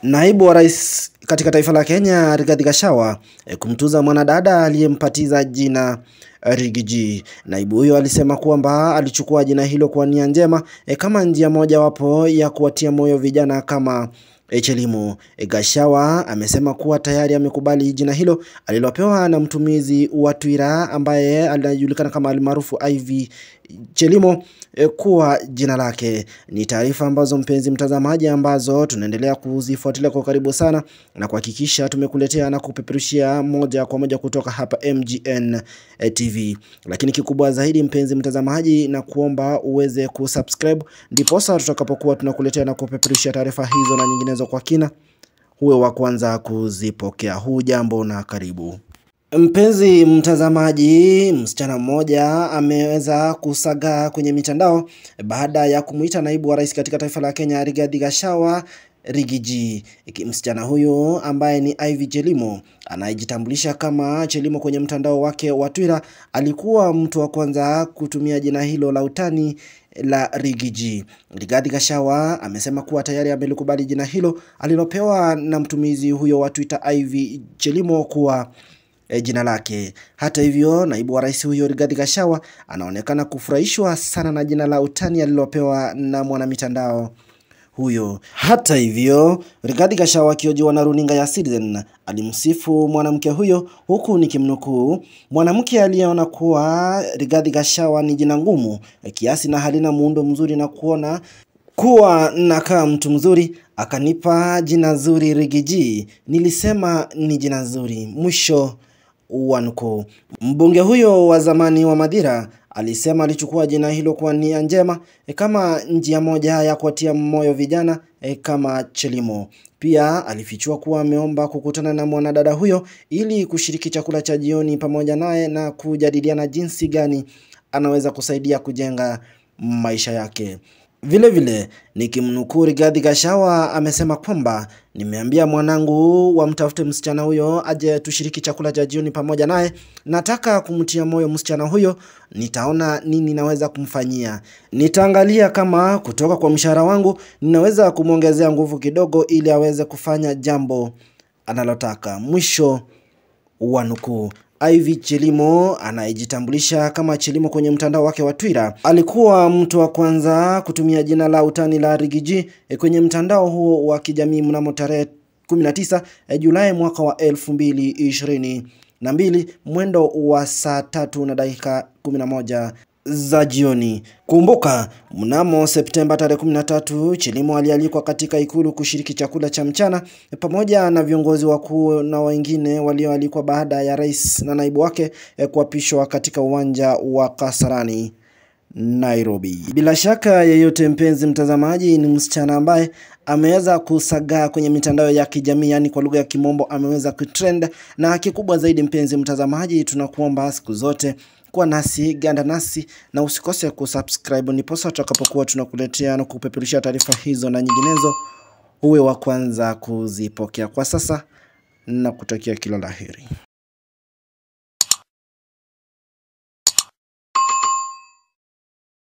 Naibu wa rais katika taifa la Kenya Rigathi Gachagua e, kumtuza mwanadada aliyempatiza jina Riggy. Naibu huyo alisema kwamba alichukua jina hilo kwa nia njema e, kama njia mojawapo ya kuwatia moyo vijana kama Chelimo. E, Gachagua amesema kuwa tayari amekubali jina hilo alilopewa na mtumizi wa Twitter ambaye anajulikana kama almaarufu Ivy Chelimo e, kuwa jina lake. Ni taarifa ambazo mpenzi mtazamaji, ambazo tunaendelea kuzifuatilia kwa karibu sana na kuhakikisha tumekuletea na kupeperushia moja kwa moja kutoka hapa MGN TV. Lakini kikubwa zaidi, mpenzi mtazamaji, na kuomba uweze kusubscribe, ndiposa tutakapokuwa tunakuletea na kupeperushia taarifa hizo na nyinginezo kwa kina, huwe wa kwanza kuzipokea. Huu jambo na karibu. Mpenzi mtazamaji, msichana mmoja ameweza kusagaa kwenye mitandao baada ya kumuita naibu wa rais katika taifa la Kenya Rigathi Gachagua Riggy. Msichana huyu ambaye ni Ivy Chelimo anayejitambulisha kama Chelimo kwenye mtandao wake wa Twitter alikuwa mtu wa kwanza kutumia jina hilo la utani la Riggy. Rigathi Gachagua amesema kuwa tayari amelikubali jina hilo alilopewa na mtumizi huyo wa Twitter Ivy Chelimo kuwa E, jina lake. Hata hivyo, naibu wa rais huyo Rigathi Gachagua anaonekana kufurahishwa sana na jina la utani alilopewa na mwanamitandao huyo. Hata hivyo, Rigathi Gachagua akiojiwa na runinga ya Citizen alimsifu mwanamke huyo, huku nikimnukuu, mwanamke aliyeona kuwa Rigathi Gachagua ni jina ngumu kiasi na halina muundo mzuri na kuona kuwa nakaa mtu mzuri akanipa jina zuri Riggy. Nilisema ni jina zuri, mwisho wa nukuu. Mbunge huyo wa zamani wa Mathira alisema alichukua jina hilo kwa nia njema e, kama njia moja ya kuwatia moyo vijana e, kama Chelimo. Pia alifichua kuwa ameomba kukutana na mwanadada huyo ili kushiriki chakula cha jioni pamoja naye na kujadiliana jinsi gani anaweza kusaidia kujenga maisha yake. Vile vile nikimnukuu Rigathi Gachagua amesema kwamba nimeambia mwanangu wamtafute msichana huyo aje tushiriki chakula cha jioni pamoja naye. Nataka kumtia moyo msichana huyo, nitaona nini naweza kumfanyia. Nitaangalia kama kutoka kwa mshahara wangu ninaweza kumwongezea nguvu kidogo, ili aweze kufanya jambo analotaka. Mwisho wa nukuu. Ivy Chelimo anayejitambulisha kama Chelimo kwenye mtandao wake wa Twitter alikuwa mtu wa kwanza kutumia jina la utani la Riggy kwenye mtandao huo wa kijamii mnamo tarehe 19 Julai mwaka wa 2022 mwendo wa saa tatu na dakika 11 za jioni. Kumbuka, mnamo Septemba tarehe 13 Chelimo alialikwa katika ikulu kushiriki chakula cha mchana pamoja na viongozi wakuu na wengine walioalikwa baada ya rais na naibu wake kuapishwa katika uwanja wa Kasarani Nairobi. Bila shaka yeyote, mpenzi mtazamaji, ni msichana ambaye ameweza kusagaa kwenye mitandao ya kijamii, yani kwa lugha ya kimombo ameweza kutrend. Na kikubwa zaidi, mpenzi mtazamaji, tunakuomba siku zote kuwa nasi, ganda nasi na usikose kusubscribe, niposa tutakapokuwa tunakuletea na kupeperusha taarifa hizo na nyinginezo, uwe wa kwanza kuzipokea. Kwa sasa na kutakia kila laheri.